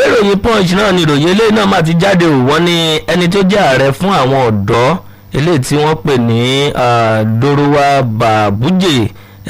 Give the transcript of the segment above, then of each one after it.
ìròyìn punch náà ni ìròyìn eléyìí náà máa ti jáde ò wọ́n ní ẹni tó jẹ́ ààrẹ fún àwọn ọ̀dọ́ eléyìí tí wọ́n pè ní dorowa babuje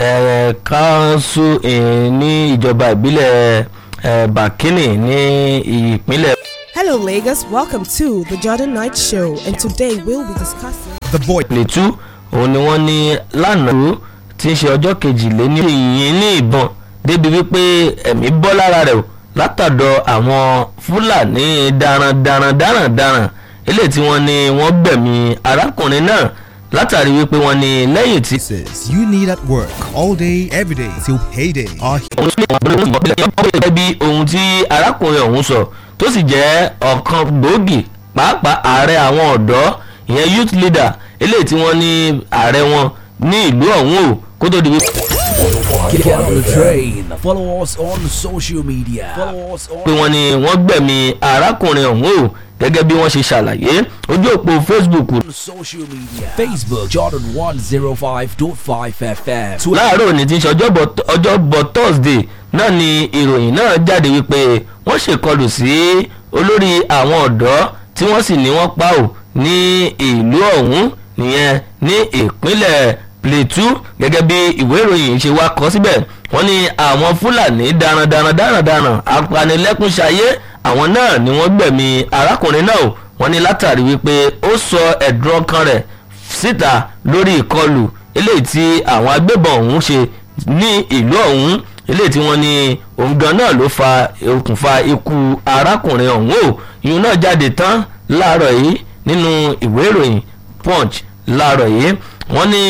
kanṣu ní ìjọba ìbílẹ̀ bakini ní ìpínlẹ̀. Hello, Lagos. Welcome to the Jordan Night Show, and today we'll be discussing. The voice. Plateau òun ni wọ́n ní lánàá tí ń ṣe ọjọ́ kejìléní ìyìn ní ìbọn débi wípé ẹ̀mí bọ́ lára rẹ̀ o látọ̀dọ̀ àwọn fúlàní darandaran darandaran eléyìí tí wọ́n ní wọ́n gbẹ̀mí arákùnrin náà látàrí wípé wọ́n ní lẹ́yìn tí. Services you need at work all day, every day till payday are òun ní ìwọ̀n gẹ́gẹ́ bí ohun tí arákùnrin ọ̀hún sọ tó sì jẹ́ ọ̀kan gbòógì pàápàá ààrẹ àwọn ọ̀dọ́ ìyẹn youth leader eléyìí tí wọ́n ní ààrẹ wọn ní ìlú ọ̀hún o kó tó di wípé. Get on the train. Follow us on social media. Follow us pé on wọ́n ní wọ́n gbẹ̀mí arákùnrin ọ̀hún o gẹ́gẹ́ bí wọ́n ṣe ṣàlàyé ojú òpó facebook social media. Facebook Jordan 105.5 FM. Twitter láàárọ̀ ní ti ń ṣe ọjọ́bọ̀ ọjọ́bọ̀ thursday náà ni ìròyìn náà jáde wípé wọ́n ṣèkọlù sí olórí àwọn ọ̀dọ́ tí wọ́n sì ní wọ́n pa ò ní ìlú ọ̀hún nìyẹn ní ìpínlẹ̀ plateau gẹ́gẹ́ bí ìwé ìròyìn ṣe wá kọ síbẹ̀ wọ́n ní àwọn fúlàní darandaran darandaran apanilẹ́kúnṣayé àwọn náà ni wọ́n gbẹ̀mí arákùnrin náà o wọ́n ní látàrí wípé ó sọ ẹ̀dùn ọkàn rẹ̀ síta lórí ìkọlù eléyìí tí àwọn agbébọn ọ̀hún ṣe ní ìlú ọ̀hún eléyìí tí wọ́n ní òun gan náà ló fa okùnfà ikú arákùnrin ọ̀hún o ìyún náà jáde tán láàárọ̀ yìí nínú ìwé ìròyìn punch láàárọ̀ yìí wọ́n ní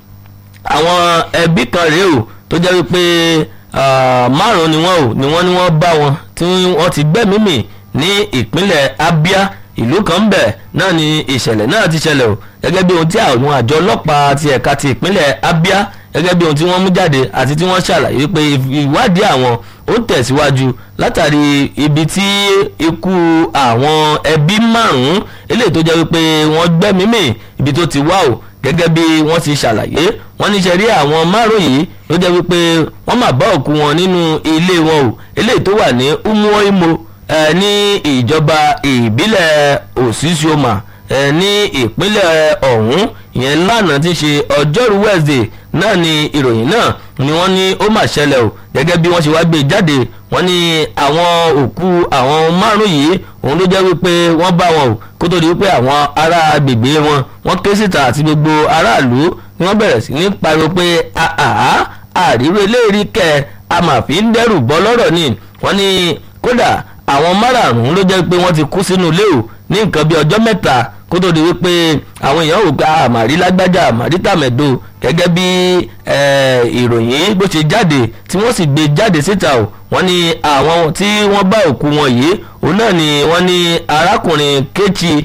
àwọn ẹbí kan rèé o tó jẹ́ wípé ah, márùn-ún ni wọ́n o ni wọ́n ní wọ́n bá wọn tí wọ́n ti gbẹ́mí mì ní ìpínlẹ̀ abia ìlú kan ń bẹ̀ náà ni ìṣẹ̀lẹ̀ náà ti ṣẹlẹ̀ o gẹ́gẹ́ bí ohun tí àwọn àjọ ọlọ́pàá ti ẹ̀ka ti ìpínlẹ̀ abia gẹ́gẹ́ bí ohun tí wọ́n mú jáde àti tí wọ́n ṣàlàyé pé ìwádìí àwọn ó tẹ̀síwájú látàrí ibi tí ikú àwọn ẹbí márùn-ún eléyìí tó jẹ́ wípé wọ́n gbẹ́mí mì ibi tó ti wá o gẹ́gẹ́ bí wọ́n ti ṣàlàyé wọ́n ní ṣe rí àwọn márùn yìí ló jẹ́ wípé wọ́n máa bá òkú wọn nínú ilé wọn o eléyìí tó wà ní umuoimo eh, ní ìjọba ìbílẹ̀ òsísíọ́mà eh, ní ìpínlẹ̀ ọ̀hún ìyẹn lánàá ti ṣe ọjọ́rú wednesday náà ni ìròyìn náà ni wọ́n ní ó mà ṣẹlẹ̀ o gẹ́gẹ́ bí wọ́n ṣe wá gbé jáde wọ́n ní àwọn òkú àwọn márùn yìí òun ló jẹ́ wípé wọ́n bá wọn o kó tó di wípé àwọn ará agbègbè wọn wọ́n ké síta àti gbogbo aráàlú ni wọ́n bẹ̀rẹ̀ sí ní pariwo pé àhà àríwé eléyìí kẹ a mà fi ń dẹ́rù bọ́ lọ́rọ̀ ni wọ́n ní kódà àwọn márààrún ló jẹ́ pé wọ́n ti kú sínú ilé o ní nǹkan bí ọjọ́ mẹ́ta kó tó di wípé àwọn èèyàn ò gba àmàrí lágbájá àmàrí tàmẹ̀dò gẹ́gẹ́ bí eh, ìròyìn bó ṣe jáde tí wọ́n sì gbé jáde síta o wọ́n ní àwọn tí wọ́n bá òkú wọn yìí òun náà ni wọ́n ní arákùnrin kéchi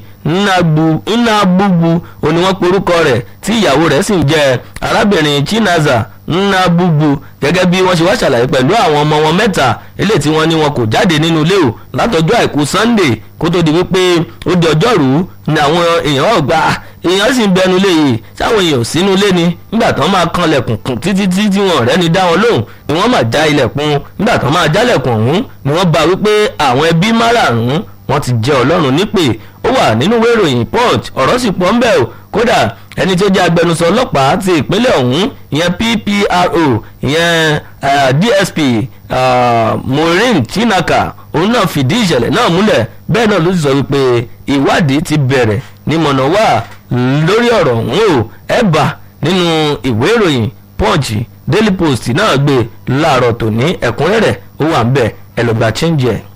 nnagbugbu òun ni wọ́n porúkọ rẹ̀ tí ìyàwó rẹ̀ sì ń jẹ́ arábìnrin chinaza nnagbugbu gẹ́gẹ́ bí wọ́n ṣe wá ṣàlàyé pẹ̀lú àwọn ọmọ wọn mẹ́ta eléyìí tí wọ́n ní wọn kò jáde nínú ilé o látọjọ́ àìkú sunday kó tó di wípé ó di ọjọ́rú ni àwọn èèyàn ọ̀gbà èèyàn sì ń bẹnu lé yìí sáwọn èèyàn ò sínú ilé ni nígbà tán máa kan lẹ̀kùn kùn títí tí wọn rẹ́ni dá wọn lóhùn ni wọ́n máa já ilẹ̀kùn nígbà tán máa jálẹ̀kùn ọ̀hún ni wọ́n bá wípé àwọn ẹbí márààrún wọ́n ti jẹ́ ọlọ́run nípè ó wà nínú ìwé ìròyìn punch ọ̀rọ̀ sì pọ̀ ń bẹ̀ o kódà ẹni tó jẹ́ agbẹnusọ ọlọ́pàá ti ìpínlẹ̀ ọ̀hún ìyẹn ppro ìyẹn uh, dsp uh, maureen chinaka òun náà fìdí ìṣẹ̀lẹ̀ náà múlẹ̀ bẹ́ẹ̀ náà ló sì sọ wípé ìwádìí ti bẹ̀rẹ̀ ní mọ̀nàwá lórí ọ̀rọ̀ ọ̀hún o ẹ̀ bá nínú ìwé ìròyìn punch daily post náà gbé láàárọ̀ tòní ẹ̀kúnrẹ́rẹ́ ó wà ń bẹ̀ ẹ̀ lọ́gbà change ẹ̀.